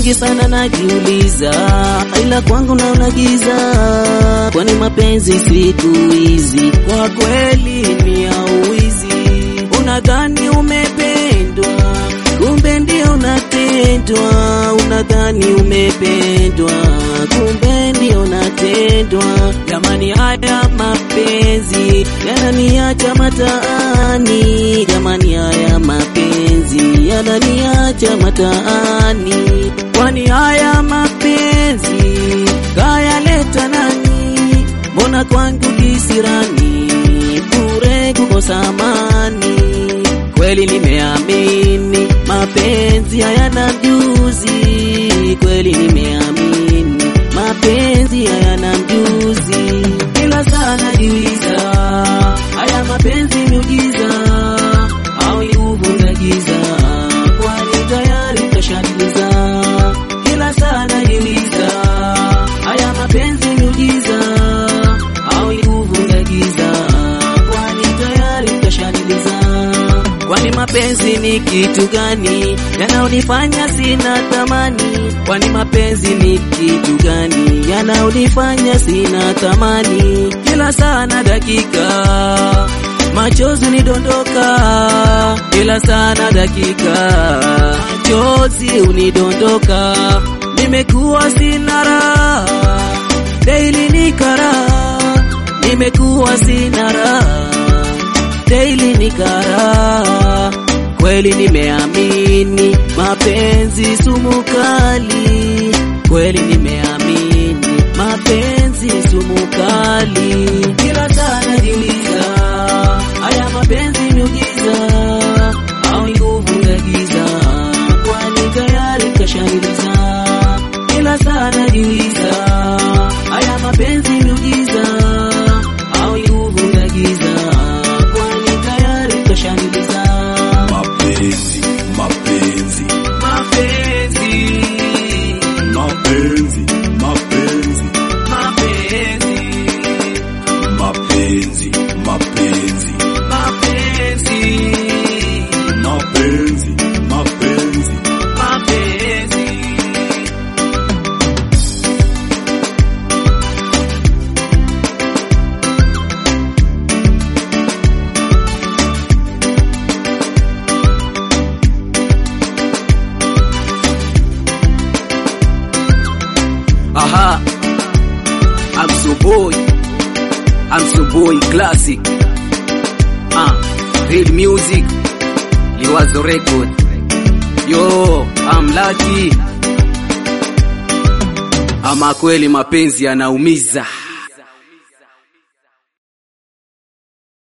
mengi sana najiuliza, ila kwangu naona giza, kwani mapenzi siku hizi kwa kweli ni ya uwizi. Unadhani umependwa, kumbe ndio unatendwa. Unadhani umependwa, kumbe ndio unatendwa. Jamani, haya mapenzi yananiacha mataani. Jamani, haya mapenzi yananiacha mataani. Kwani haya mapenzi kayaleta nani? Mbona kwangu kisirani, bure kukosa amani. Kweli nimeamini mapenzi hayana mjuzi, kweli nimeamini mapenzi hayana mjuzi, ila sana jiuliza, haya mapenzi miujiza au ni uvunga giza? Kwani tayari kashaliza, ila sana jiuliza, haya mapenzi miujiza au ni uvunga giza? Kwani tayari kashaliza Kwani mapenzi ni kitu gani yanaonifanya sina thamani? Kwani mapenzi ni kitu gani yanaonifanya sina thamani? Kila sana dakika machozi unidondoka, kila sana dakika machozi unidondoka. Nimekuwa sina raha, daily ni karaha, nimekuwa sina raha daily ni karaha. Kweli nimeamini mapenzi sumu kali, kweli nimeamini mapenzi sumu kali. Kila saa najiuliza, haya mapenzi miujiza au ni nguvu ya giza? Kwani tayari kashaniliza. Kila saa najiuliza, haya mapenzi miujiza au ni nguvu ya giza? Kwani tayari kashaniliza. Mapenzi, mapenzi, Mapenzi, mapenzi, mapenzi, mapenzi, mapenzi, mapenzi, mapenzi, mapenzi, mapenzi. mapenzi. Aha, I'm so boy, I'm so boy classic. Ah, real music, Liwazo record. Yo, I'm lucky. Ama kweli mapenzi yanaumiza.